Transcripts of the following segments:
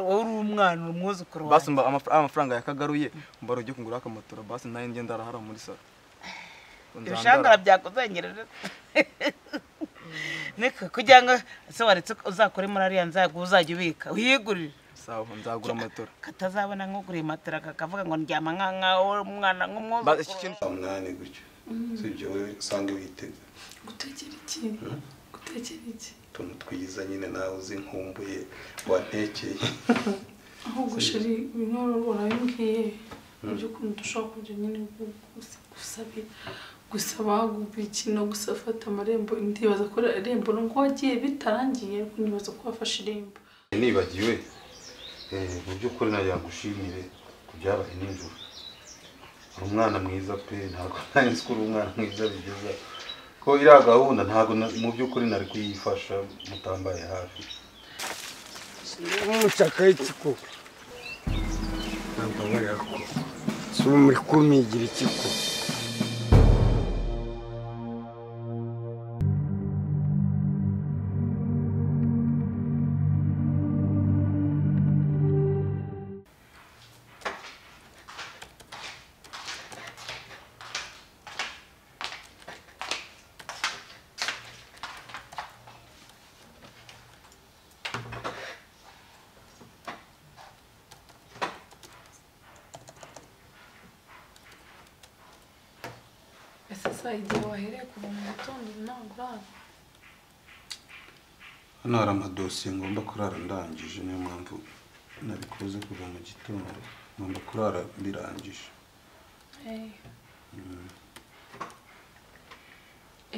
n'umwana uri umwuzukuru basi wawe mba amaf- amafaranga yakagaruye mbara ujye kungura akamatora basi nayo ngenda arahara muri salo ibishangara byakuzangerera niko kugira ngo se waretse ko uzakore muri ariya nzago uzajya ubika uyigurire sawa nzagura amatora katazabona nk'uguriye matera kakavuga ngo ndyama nka nkawe umwana Ba- iki nk'umwuzukuru kintu- saa munani gutyo si ibyo wowe usange witega gutekera iki gutekera iki utuntu twiza nyine nawe uzinkumbuye wantekeye ahubwo sheri bimwe urabimbwiye mu by'ukuri dushobora kujya nyine gusabira gusaba gukina gusa afata amarembo ndibaza ko irembo ngo wagiye bitarangiye ariko ndibaza ko wafashe irembo nibagiwe eh, mu by'ukuri nawe yagushimire ku byabaye nijoro uri umwana mwiza pe ntabwo nanjye nzi ko uri umwana mwiza bigeza ko iriya gahunda ntabwo na- mu by'ukuri nari kuyifasha mutambaye hafi umucakayitsiko ntabwo nkorerako si muri kumigira ikiko ese saa igihe wahereye kuva mu gitondo ntabwo urara hano hari amadosiye ngomba kurara ndangije niyo mpamvu nari kuze kuva mu gitondo ngomba kurara mbirangije Eh.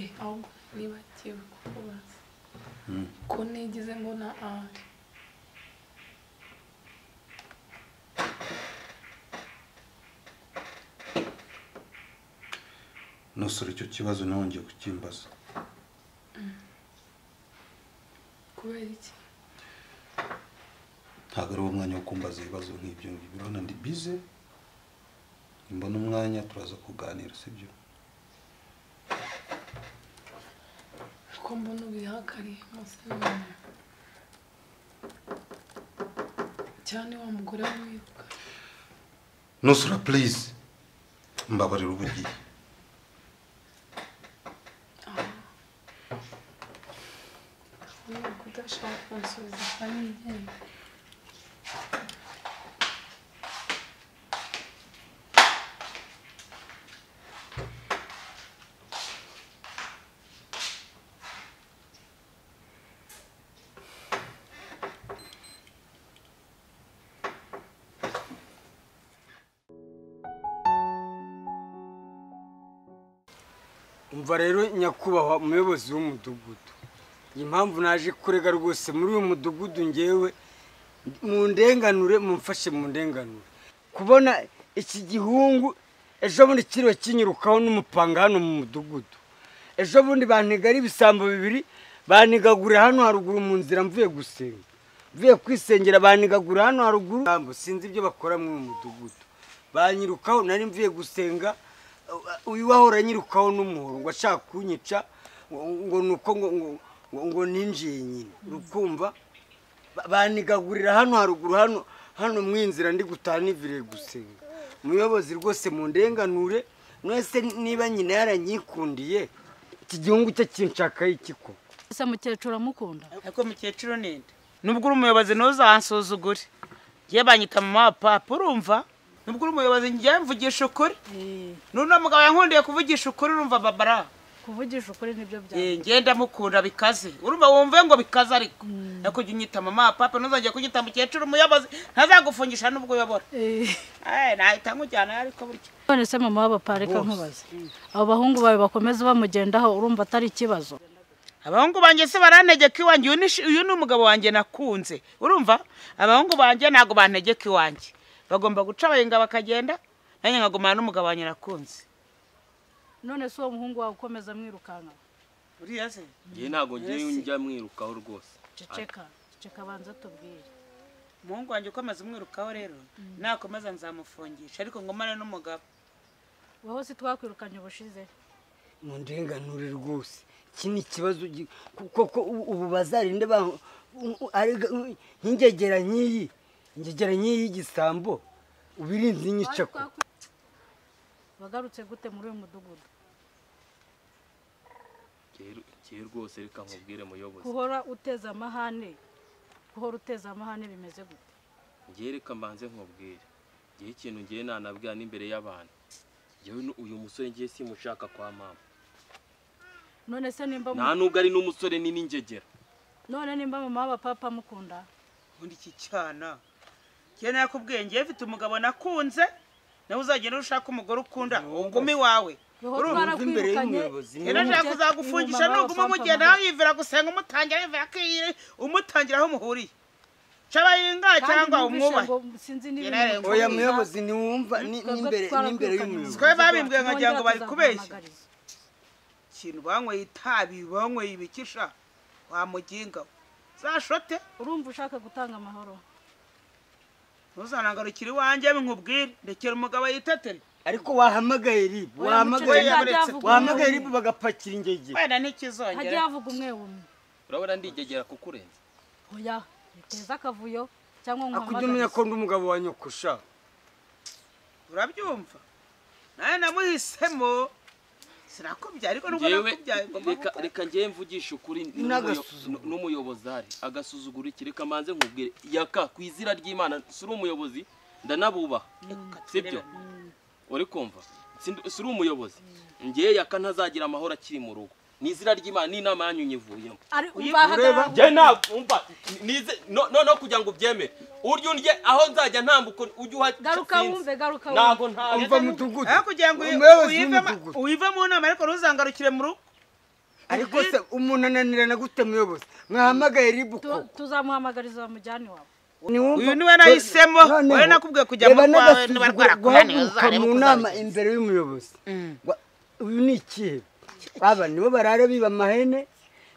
Eh, ahubwo nibagiwe kukubaza Mm. ko nigeze mbona ari nusura icyo kibazo nongeye kukimbaza kubera iki ntabwo ari umwanya wo kumbaza ibibazo nk'ibyo ngibyo urabona ndi bize nimbona umwanya turaza kuganira sibyo ko mbona ubihakariye munsi y'umuntu cyane wa mugore wibuka nusura please mbabarira ubugiye niba udashaka kunsubiza kandi ngenda umva rero nyakubahwa umuyobozi w'umudugudu iyi mpamvu naje kurega rwose muri uyu mudugudu ngewe mu ndenganure mumfashe mu ndenganure kubona iki gihungu ejo bundi kiriwe kinyirukaho n'umupanga hano mu mudugudu ejo bundi bantiga ari ibisambo bibiri bantigagurira hano haruguru mu nzira mvuye gusenga mvuye kwisengera bantigagurira hano haruguru Ibisambo, sinzi ibyo bakora muri uyu mudugudu banyirukaho nari mvuye gusenga uyu wahora anyirukaho n'umuhoro ngo ashaka kunyica ngo ni uko ngo ngo- ngo- ngo ninjiye nyine urukumva Ba- banigagurira hano haruguru hano hano mu inzira ndi gutaha niviriye gusenga umuyobozi rwose mu ndenganure mwese niba nyina yaranyikundiye iki gihungu cye kinshakaho iki ko ese mukecuru amukunda ariko mukecuru ninde nubwo uri umuyobozi ntuzansuzugure njye banyita mama wa papa urumva nubwo uri umuyobozi njye mvugisha ukuri n'uriya mugabo yankundiye kuvugisha ukuri urumva babara kuvugisha ukuri nibyo byawe Eh, njye ndamukunda bikaze urumva wumve ngo bikaze ariko ariko jya unyita mama wa papa ntuzongere kunyita mukecuru umuyobozi ntazagufungisha nubwo uyobora Eh, nahita nkujyana ariko burya none se mama w'abapapa reka nkubaze abo bahungu bawe bakomeza bamugendaho urumva atari ikibazo abahungu banjye se barantegeka iwanjye uyu ni shi- uyu ni umugabo wanjye nakunze urumva abahungu banjye ntabwo bantegeka iwanjye bagomba guca abayenga bakagenda nanjye nkagumana n'umugabo wanjye nakunze none se uwo muhungu wawe ukomeza amwirukanka uriya se ngewe ntabwo ngiye njya mwirukaho rwose ceceka ceceka banza tubwire umuhungu wanjye ukomeza umwirukaho rero nakomeza nzamufungisha ariko ngumane n'umugabo wowe si twakwirukanye ubushize mu ndenganure rwose iki ni ikibazo gi- ku- koko ubu bazarinde ba- u- u- arega- u- nk'ingegera nk'iyi ngegera nk'iyi y'igisambo ubirinze inyice ko wagarutse gute muri uyu mudugudu njyewe rwose reka nkubwire muyobozi guhora uteza amahane guhora uteza amahane bimeze gute njyewe reka mbanze nkubwire njyewe ikintu njyewe nanabwira n'imbere y'abantu njyewe nu- uyu musore njyewe simushaka kwa mama none se nimba mu- nta nubwo ari n'umusore ni n'ingegera none nimba mama w'abapapa mukunda ubundi iki cyana njye nakubwiye njye mfite umugabo nakunze nawe uzagenda ushaka umugore ukunda ugumi wawe Yehova Urumva twarakwirukanye rero nshaka kuzagufungisha nuguma umugenda yivira gusenga umutangira yivira ko iyi umutangira aho umuhuriye caba yinga cyangwa umwubahe sinzi Njye nawe n'ibintu oya muyobozi ntiwumva ni- n'imbere n'imbere y'umuyobozi Twe babimbwiye nkagira ngo bari kubeshya. ikintu banyweye itabi banyweye ibikisha wamuginga we. zashote urumva ushaka gutanga amahoro ntuzanangarukire iwanjye nkubwire ndekera umugabo yitetere ariko wahamagaye ribu Oya, wahamagaye muceceka, hajya havuga wahamagaye umwe ribu umwe. bagapakira ingegera wenda hajya ntikizongera havuga umwe umwe urabona ndigegera kukurenza oya biteze akavuyo cyangwa akujya umenya ko nkuhamagare ndi umugabo wa nyokusha urabyumva nawe namuhisemo sirakubyaye ariko nubwo njyewe nakubyaye ngomba reka gukora. reka njyewe mvugisha ukuri N'agasuzuguro. n'umuyobozi ahari agasuzuguro iki reka mbanze nkubwire yaka ku izina ry'imana si uri umuyobozi ndanabubaha sibyo uri kumva Si- si uri umuyobozi njyewe yaka ntazagira amahoro akiri mu rugo ni izina ry'imana n'inama yanyu nyivuyemo ari ureba? ubahagarara njye ntabwo umva nize no- no no kugira ngo ubyemere urya undye aho nzajya ntambuka ujye uhajya garuka sinzi. wumve garuka wumve ntabwo ntawe umva mudugudu aho kugira ngo umuyobozi uyive ma- w'umudugudu uyive mu nama ariko ntuzangarukire mu rugo ariko se umuntu ananirana gute muyobozi mwahamagaye ribu ko Tu- tuzamuhamagariza mujyani wawe Uyu niwe nahisemo, wowe nakubwiye kujya mu kwawe, niba rwarakunaniye, uzarebe mu uko nama uzabigenza. imbere y'umuyobozi Wa- uyu ni ikihe aba nibo barara biba amahene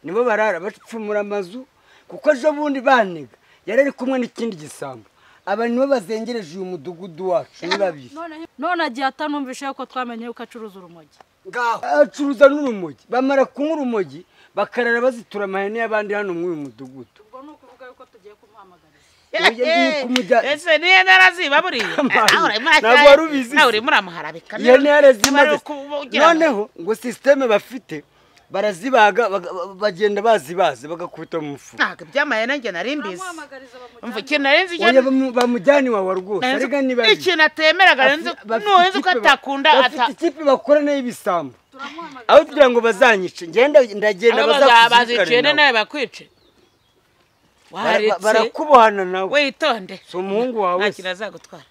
nibo barara bapfumura amazu kuko ejo bundi banega yari ari kumwe n'ikindi gisambo aba nibo bazengereje uyu mudugudu wacu ni babiri None- none agiye atanumvisha yuko twamenye yuko acuruza urumogi acuruza n'urumogi bamara kunywa urumogi bakarara bazitura amahene y'abandi hano muri uyu mudugudu ubwo ni ukuvuga yuko tugiye kumuhamagariza Oya, ni ukumujya- ese niyo naraziba buriya Amazi. Ah, urimo urakaye. Ntabwo wari ubizi. Ah, urimo uramuharabika iyo ntare zimaze noneho noneho ngo sisiteme bafite barazibaga baga- bagenda bazibaze bagakubita mu mufuka ntabwo iby'amahene njye nari mbizi turamuhamagariza bamujyane umva ikintu nari nzi oya bamu- bamujyana iwawa rwose nari nzi- arega niba ikintu atemeraga nari nzi ntuzi ko atakunda bafite ata ikipe bakora n'ibisambo turamuhamagariza aho kugira ngo bazanyice ngenda ndagenda bazazicene bazakuzirikana nawe. nawe bakwice Bara- waretse barakubohana nawe witonde si umuhungu wawe nta se. kintu azagutwara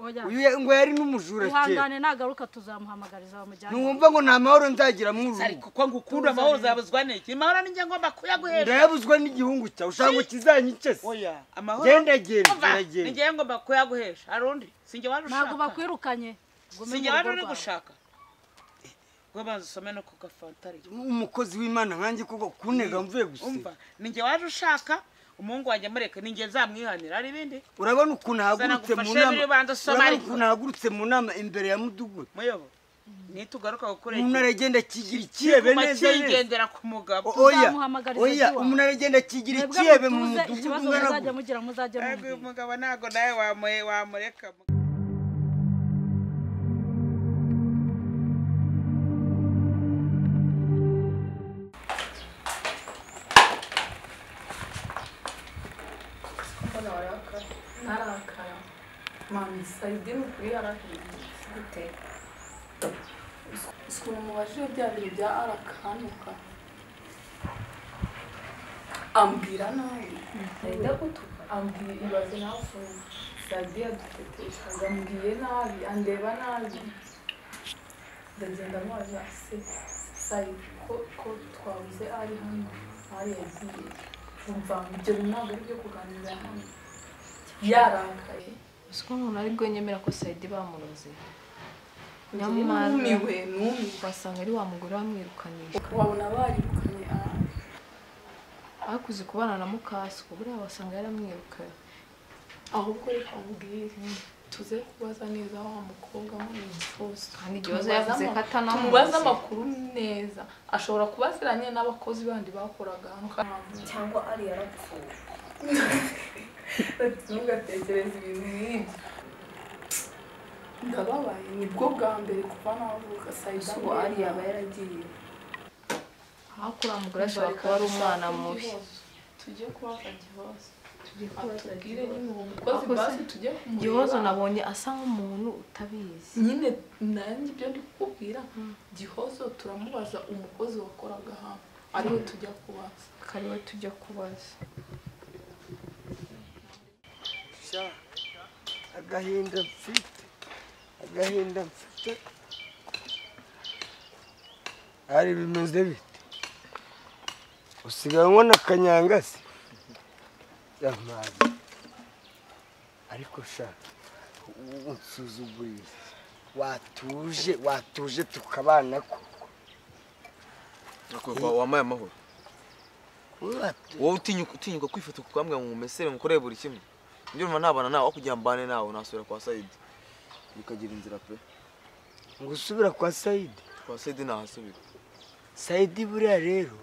oya Uyu ya- ngo yari n'umujura kera ihangane nagaruka tuzamuhamagariza bamujyane ntiwumva ngo nta mahoro nzagira muri uru rugo ariko ko ngukunda amahoro uzabuzwa n'iki amahoro ni njye ngomba kuyaguhesha ndayabuzwa n'igihungu cyawe ushaka ngo kizanyice se oya amahoro genda genda Umva, ni genda njye ngomba kuyaguhesha hari undi si njye waje ntabwo ushaka bakwirukanye ngo umenye si njye waje urugo uri rwawe. gushaka gwe banza usome no ku gafantari umukozi w'imana nkanjye koko kunega mvuye gusiba umva ni njye waje ushaka umuhungu wanjye amureka ni njye nzamwihanira hari ibindi urabona ukuntu Zana ahagurutse mu ngufashe nama biri banza usome urabona ariko. ukuntu ahagurutse mu nama imbere ya mudugudu muyobo nitugaruka umuntu gukurengera aragenda akigira icyebe kiguma neza neza kigendera ku mugabo O- oya Tuzamuhamagariza oya iwawe. umuntu aragenda akigira mwebwe icyebe mu mutuze ikibazo mudugudu muzajya ngana mugira muzajya Ntabwo uyu mumbwira mugabo ntabwo nawe wamu- wamureka ntarakara mami sayidini kuri yarahiye gute ukuntu mubajije bya bintu bya arakanuka ambwira nabi ndagutuka ambwira ibaze nawe ukuntu sayidi yaduteteshaga ambwiye nabi andeba nabi ndagenda nwaza se sayidi ko ko twabuze ari hano ari yagiye umva ibyo bintu ntabwo ari ibyo kuganira hano yarakaye uzi ko umuntu ari bwo yemera ko sayidi bamuroze Nyamara- numiwe numiwe wasanga ari wa mugore wamwirukanisha wabona barirukanye ahantu ariko uzi kubana na mukasiko buriya wasanga yaramwirukanye ahubwo reka mbwire tuze kubaza neza wa mukobwa muri imfuse Kandi igihe waza yavuze ko atanamuzi. tumubaze amakuru neza ashobora kuba aziranye n'abakozi bandi bakoraga hano cyangwa ari yarapfuye ntugatekereze ibintu nk'ibyo ndababaye nibwo bwa mbere kuva navuka sayida ubu ari yaba yaragiye ariko uriya mugore ashobora kuba ari umwana mubi tujye kubafata ikibazo atubwire tubwire nyine ubu mukozi mukozi basi basi tujye igihozo nabonye asa nk'umuntu utabizi nyine nanjye ibyo ndi kukubwira gihozo turamubaza umukozi wakoraga hano ariwe tujya kubaza kariwe tujya kubaza sha agahinda mfite agahinda mfite ari bimeze bite usigaye ubona akanyangasi yamazi ariko sha ubu nsuzugurira watuje watuje tukabana ko Ariko wa- wampaye amahoro Watu- wowe utinyuka utinyuka kwifata ukambwe ngo umesere ngukoreye buri kimwe nibyo numva ntabana nawe aho kugira ngo mbane nawe nasubira kwa sayidi bikagira inzira pe ngo usubira kwa sayidi kwa sayidi nahasubira sayidi buriya rero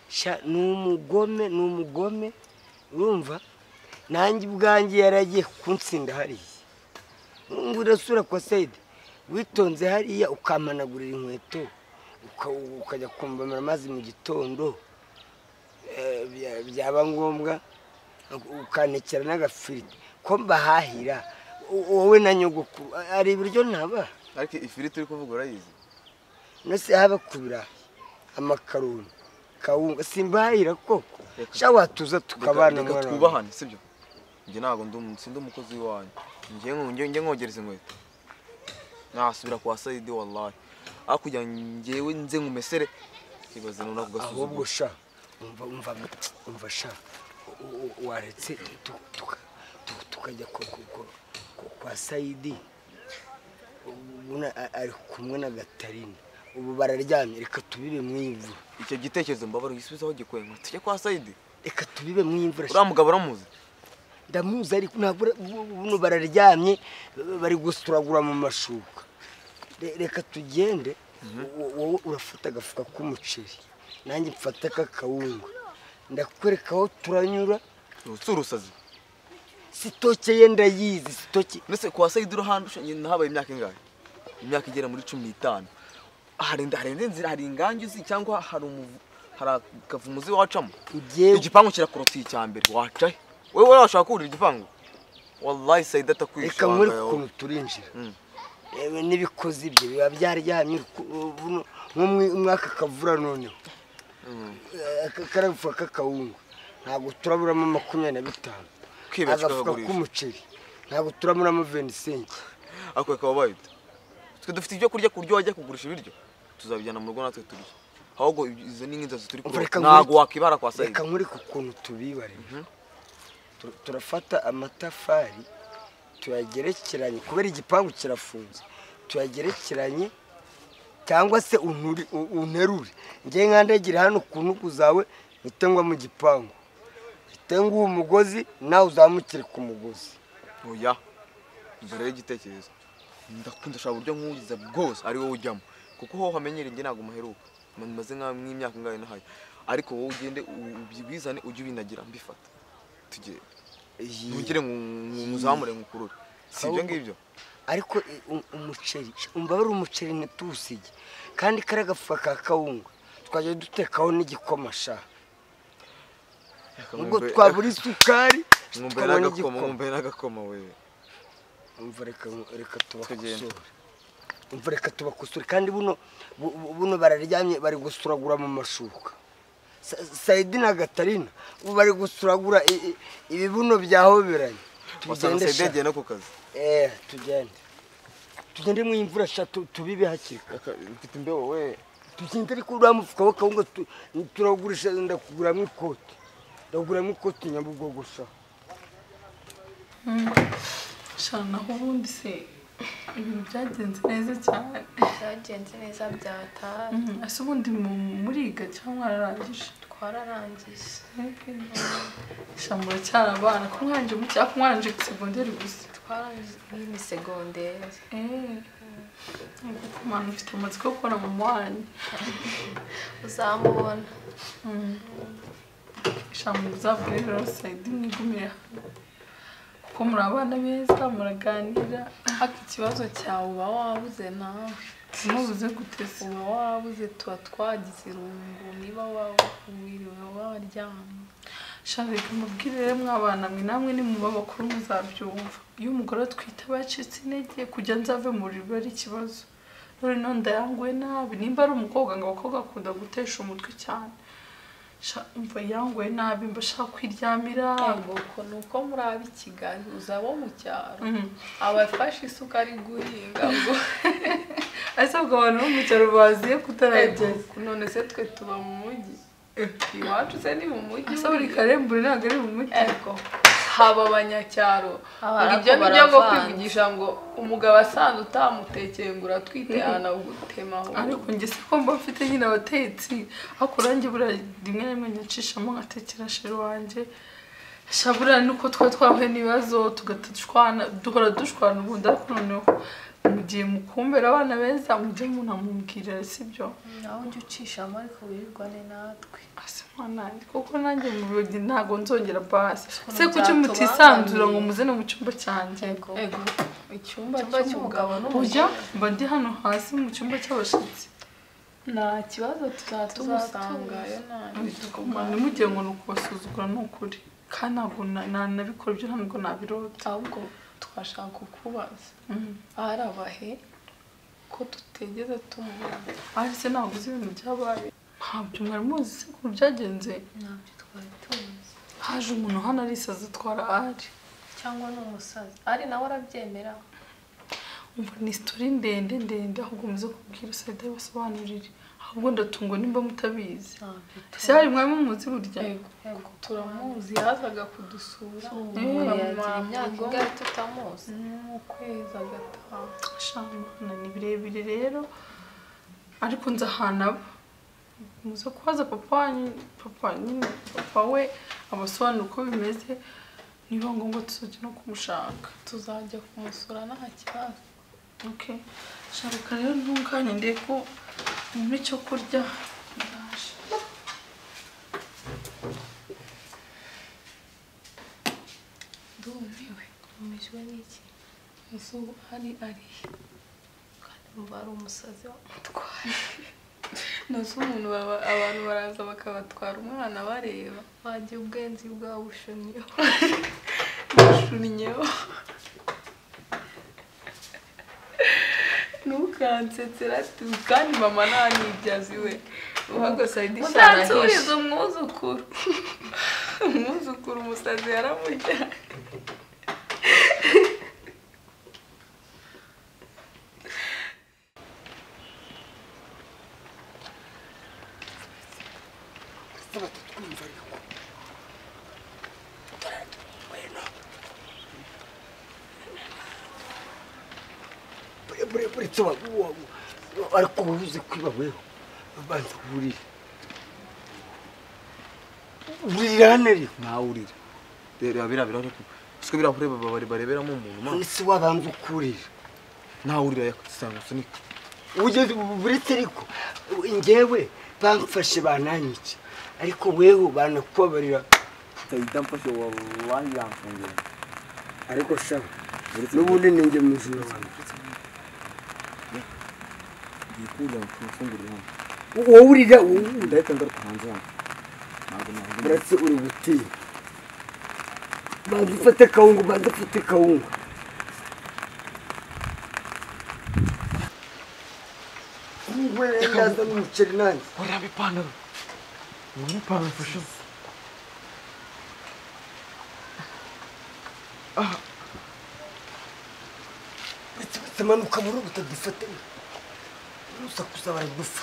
sha ni umugome ni umugome urumva nanjye ubwanjye yaragiye kunsinda hariya ngo urasura kwa sayidi witonze hariya ukamanagurira inkweto uka- ukajya kumvamira amazi mu gitondo Eh, bya- byaba ngombwa ukanekera n'agafiriti ko mbahahira wo- wowe na nyogokuru hari ibiryo ntabaha ariko ifiriti uri kuvuga urayizi nose haba ku birayi amakaroni kawunga simbahira koko sha watuza tukabana reka mwana wanjye. twubahane sibyo njye ntabwo ndi umu- sindi umukozi w'iwanyu njye ngo- njye- njye nkogereza inkweto nasubira kwa sayidi wallahi aho kugira ngo njyewe nze ngumesere kibaza nuna ahubwo kugasuzugura sha umva umva umva sha u- u- waretse tu- tuka- tu- tukajya ko- ko- ko- ko- kwa sayidi ubona a- ari kumwe na gatarini ubu bararyamye reka tubibe mu imvura icyo gitekerezo mbabara gisubizaho gikwenga tujye kwa sayidi reka tubibe mu imvura sha. uriya mugabo uramuzi ndamuzi ariko ntabwo ura- bu- bu- buno bararyamye bari gusuragura mu mashuka Re- reka tugende wo- wowe urafata agafuka k'umuceri nanjye mfata k'akawunga ndakwereka aho turanyura si urusazi sitoke ye ndayizi sitoke ndetse kwa sayidi uruhande usha- njye nahabaye imyaka ingahe imyaka igera muri cumi n'itanu harinda harinda inzira hari ingangi uzi cyangwa hari umuvu hari akavumu uzi wacamo Njyewe- igipangu kirakoroteye icya mbere waca he wowe washaka kurira igipangu wallahi sayidi atakwishe reka nkore wanga yawe. ukuntu turinjira Mm. yewe n'ibikozi bye biba byaryamye uku- buno nko mu- mwaka kavura noneho Eh, aka- karafuka k'akawunga ntabwo turaburamo makumyabiri na bitanu Kwiba agafuka kikabagurisha. k'umuceri ntabwo turaburamo venisenti ariko bakaba bayita twe dufite ibyo kurya ku buryo wajya kugurisha ibiryo tuzabijyana mu rugo natwe turya ahubwo ibyo- izo ni nk'inzozi turi Umva, kurota reka ntabwo nkwereke- wakibara kwa sayidi reka nkwereke ukuntu tubibarira turafata amatafari tuyagerekeranye kubera igipangu kirafunze tuyagerekeranye cyangwa se unuri- u- unterure ngewe nkandagira hano ku ntugu zawe mpite ngwa mu gipangu mpite nguha umugozi nawe uzamukire ku mugozi oya mbere y'igitekerezo ndakunda ashaka uburyo nk'ugize bwose ari wowe ujyamo kuko ho hamenyereye njye ntabwo muheruka maze nka- nk'imyaka ingahe nahaye ariko wowe ugende u- ubizane ujye ubinagira mbifata tugiye ntugire ngo ngo uzamure ngo ukurure si ibyo Ahubwo- ngibyo ariko i- u- umuceri umva bari umuceri ntituwusige kandi kariya gafuka ka kawunga twajya dutekaho n'igikoma sha ubwo Mwumve- twabura isukari mwumve tukabona n'agakoma igikoma mwumve n'agakoma wewe umva reka reka Tugende. tubakosore umva reka tubakosore kandi buno bu- bu- buno bararyamye bari gusuragura mu mashuka Sa- sayidi na gatarina ubu bari gusuragura i- i- ibibuno byahoberanye wasanga tugende sayidi sha yagiye no ku kazi Eh, tugende tugende mu imvura sha tu- tubibe hakiri kare mfite imbeho we tugende ariko uriya mufuka we kawunga tu- turagurisha ndakuguramo ikoti ndakuguramo ikoti nyabugogo sha shana naho ubundi se ibintu byagenze neza cyane byagenze neza byataha Mhm, ese ubundi mu- muriga cyangwa mwararangije twararangiye sha muracyari abana ko mwarangije mu cyapa mwarangije ku segonderi gusa twarangije iyi ni segonderi Eh, kuko mwana ufite amatsiko yo kubona mama wanjye uzamubona sha shamu muzavure rero sayidi mwigumire hamwe kuko muri abana beza muraganira ariko ikibazo cyawe uba wabuze nawe ntubuze guteza uba wabuze tuba twagize irungu niba wawiriwe waryamye shaka reka mubwire rero mwabana mwe namwe ni mu babakuru muzabyumva iyo umugore atwite aba yacitse intege kujya nzave mu buriri biba ari ikibazo noneho ndayanguwe nabi nimba ari umukobwa ngo abakobwa akunda gutesha umutwe cyane Sha- umva yanguwe nabi mba ashaka kwiryamira ubwoko ni uko muri ab'i kigali uza abo mu cyaro Mhm. abafashe isuka ari guhinga ngo ese ubwo abantu bo mu cyaro baziye kutaragera Ego, none se twe tuba mu mujyi iwacu se ni mu mujyi ese buri buriya. karembure ntabwo ari mu mujyi ego haba abanyacyaro Aba ngo ibyo ariko ni byo ngo baravanze. kwivugisha ngo umugabo asanze utamutekeye ngo uratwite yanawugutema ahubwo ariko njye se ko mba mfite nyine abatetsi ariko nanjye buriya rimwe na rimwe nyacishamo nkatekera sheri wanjye sha buriya nuko twari twahuye n'ibibazo tugahita dushwana duhora dushwana ubundi ariko noneho mugiye mukumbera abana beza mujye munamubwirira sibyo nawe ujya ucishamo ariko wirirwane natwe Ase mwana wanjye, kuko nanjye mu birori ntabwo nzongera basi Ukuntu se kuki byatubangamira. mutisanzura ngo muzane mu cyumba cyanjye Ego. Ego. icyumba Icyumba cy'umugabo n'umugore Oya, mba ndi hano hasi mu cyumba cy'abashyitsi nta kibazo tuzaba tuzasangayo tumusangayo Mwana, ntimugire ngo ni ukubasuzugura ni ukuri kandi ntabwo na- na- nabikora ibyo ntabwo nabirota ahubwo twashaka kukubaza ari abahe ko tutigeze tumubona ariko se ntabwo uzi ibintu byabaye ntabyo mwari muzi se ukuntu byagenze ntabyo twari tuzi haje umuntu hano arisaza twara ari cyangwa ni umusazi ari nawe arabyemera umva ni sitori ndende ndende ahubwo muze kubwira sayida basobanurire ahubwo ndatungwa nimba mutabizi ntabyo ese hari mwari mumuzi burya Ego, turamuzi turamuzi yazaga kudusura Eh, yagira mama, imyaka ubwo- igari tutamuzi mu kwezi agataha shamana ni birebire rero ariko nzi ahantu aba muze kubaza papa wanyu papa wanyu- papa we abasobanura uko bimeze niba ngombwa tuzajya no kumushaka tuzajya kumusura nta kibazo okay shaka rero ntunganye ndebe ko mubona icyo kurya ndaje ndumiwe ntumijwe n'iki inzu hari arihe kandi mba ari umusazi wamutwaye nazo umuntu baba abantu baraza bakabatwara umwana bareba wagira ubwenzi bwawe bushonyeho abashunyeho ntukansetsera tu kandi mama nta nibyazi we uhagose ari uzansubiriza umwuzukuru umwuzukuru umusazi yaramurya burebure tsoba ariko ubuze kwiba weho banza kuburira burira hano rero ntawurira reba biriya birahure siko biriya birahuri baba- bareberamo umuntu ma ese wabanza ukurira ntawurira yakisanga usunika ugeze ubu buretse ariko njyewe bamfashe bananyica ariko weho banakubabarira utahita mfashe wabanjye yamfungira ariko shaho n'ubundi ni njye muzima wanjye yikunda kumfungurira hano wowe urira wowe ndahita ngaruka hanze hano ntabwo ntabwo uretse uri gutinya banza ufate kawungu banza ufate kawungu ndaza n'umuceri nanjye waraba ipantaro ubona ipantaro mfashe uretse batamanuka muri ubu utadufate urusa kuza baradufata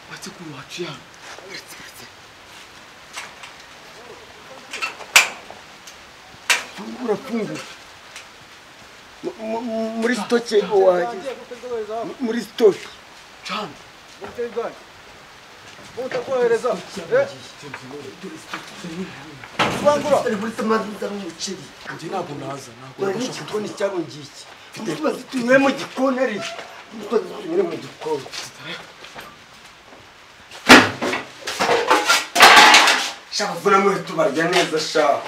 uretse kuri waciye hano uretse uretse ubu urafungura Mu- mu- muri sitoke wahageze muri sitoke cyane ari muri tamazi nzana umuceri njye ntabwo naza ntabwo urabona igikoni cyabo ngiki umutubazi tunywe mu gikoni ariko nyine mu gikoni shaka vuba muri tubarya neza shaka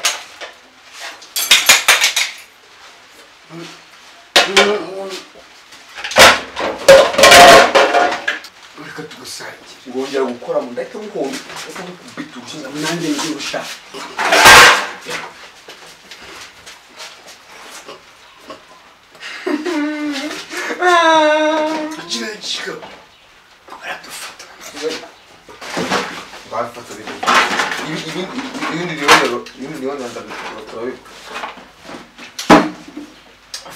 reka tugusangire ngongera gukora mu ndahita buhomba ndetse mukubita urushinga nanjye ngiye gushaka kirayicika baradufata bafata ibindi rero ibindi rero ndabikora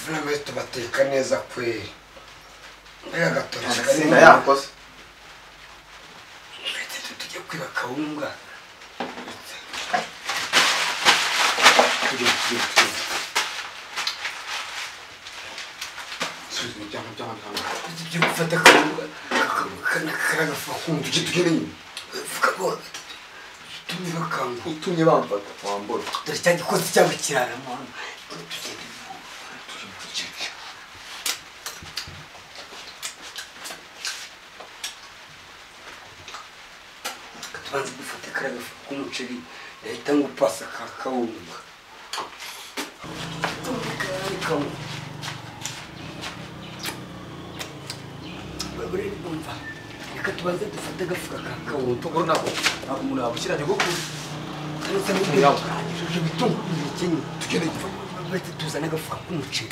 vuba muri tubateka neza kweri mbega gatoki agatsinda yakoze tujya kwiba kawunga tujya tujya tujya subiza imiryango by'amaganga tujya gufata kawunga kanakagafa kumva tujye tugenda nyuma vuga ngo tumye bakanga utumye bamfata wambura dore cya gikozi cyabo kiraramuntu tugenda tubanza dufate kariya gafu k'umuceri gahita nk'upasa ka kawunga babure bumva reka tubanze dufate agafuka ka kawunga utuguru nako ntabwo umuntu yabushyiranye kuko ndetse n'ibindi turangije ibitunguru bikenye tugende bahita tuzane agafuka k'umuceri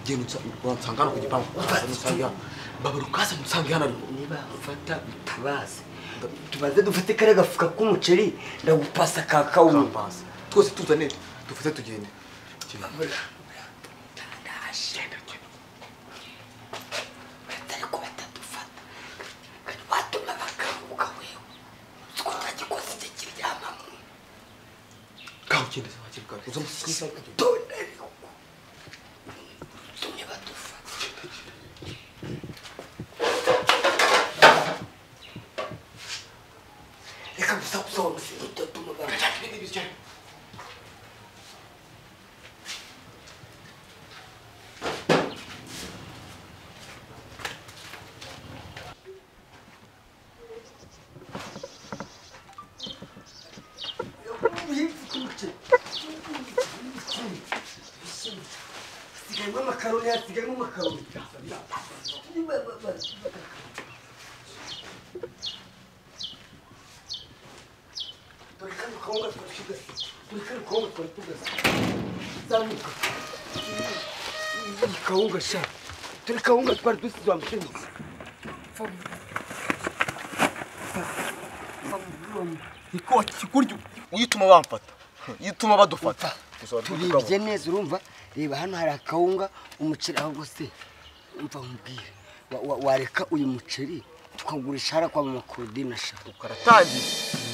genda nsanga hano ku gipangu ukaza nsange hano babura ukaza nsange hano ariko niba ufata bitabaze tubanze dufate kariya gafuka k'umuceri ndagupasa ka kawunga twose tuzane dufate tugende kawe ugende se wakiri kare uza musinyiza reka gusa gusonza dutuma hasigayemo amakaroni hasigayemo amakaroni dore kano kawunga twari tugasa dore kano kawunga twari tugasa zamuka iyi kawunga sha dore kawunga twari dusize wa mushini niko kurya uyituma bamfata uyituma badufata tubibye neza urumva reba hano hari akawunga umuceri ahubwo se umva mubwire wa- wa- wareka uyu muceri tukagurisha hara kwa mama korodina sha ukaratangiye